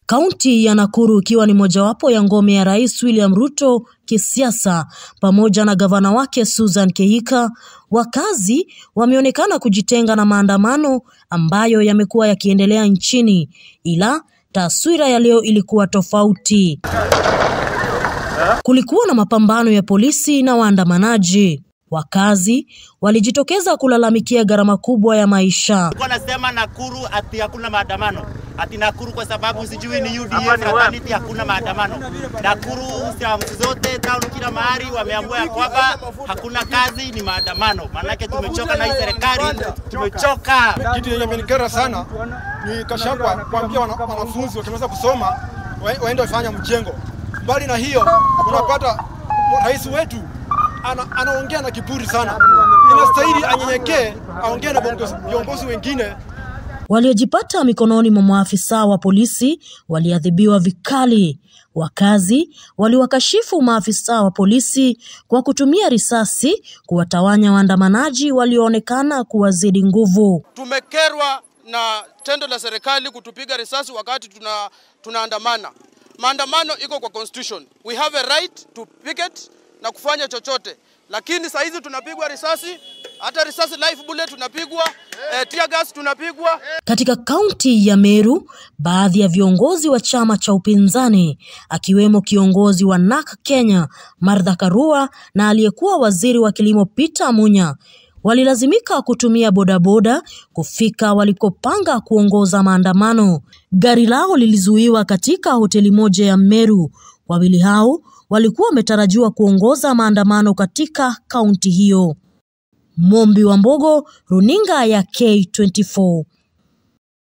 Kaunti ya Nakuru ikiwa ni mojawapo ya ngome ya Rais William Ruto kisiasa pamoja na gavana wake Susan Kehika, wakazi wameonekana kujitenga na maandamano ambayo yamekuwa yakiendelea nchini, ila taswira ya leo ilikuwa tofauti. Kulikuwa na mapambano ya polisi na waandamanaji. Wakazi walijitokeza kulalamikia gharama kubwa ya maisha. Nasema Nakuru ati hakuna maandamano, ati Nakuru kwa sababu sijui ni UDA fraternity, hakuna maandamano. Nakuru sehemu zote town, kila mahali wameamua ya kwamba hakuna kazi, ni maandamano. Maanake tumechoka na hii serikali, tumechoka. Kitu yenye imenikera sana ni Kashagwa kuambia wana, wanafunzi wakimaliza kusoma wa- waende wafanya mjengo. Mbali na hiyo, unapata rais wetu ana, anaongea na kiburi sana. Inastahili anyenyekee, aongee na viongozi- viongozi wengine Waliojipata mikononi mwa maafisa wa polisi waliadhibiwa vikali. Wakazi waliwakashifu maafisa wa polisi kwa kutumia risasi kuwatawanya waandamanaji walioonekana kuwazidi nguvu. Tumekerwa na tendo la serikali kutupiga risasi wakati tuna tunaandamana. Maandamano iko kwa constitution. We have a right to picket na kufanya chochote, lakini saa hizi tunapigwa risasi, hata risasi live bullet tunapigwa, eh, tear gas tunapigwa. Katika kaunti ya Meru, baadhi ya viongozi wa chama cha upinzani akiwemo kiongozi wa NARC Kenya Martha Karua na aliyekuwa waziri wa kilimo Peter Munya walilazimika kutumia bodaboda kufika walikopanga kuongoza maandamano. Gari lao lilizuiwa katika hoteli moja ya Meru. Wawili hao walikuwa wametarajiwa kuongoza maandamano katika kaunti hiyo. Mombi wa Mbogo, runinga ya K24.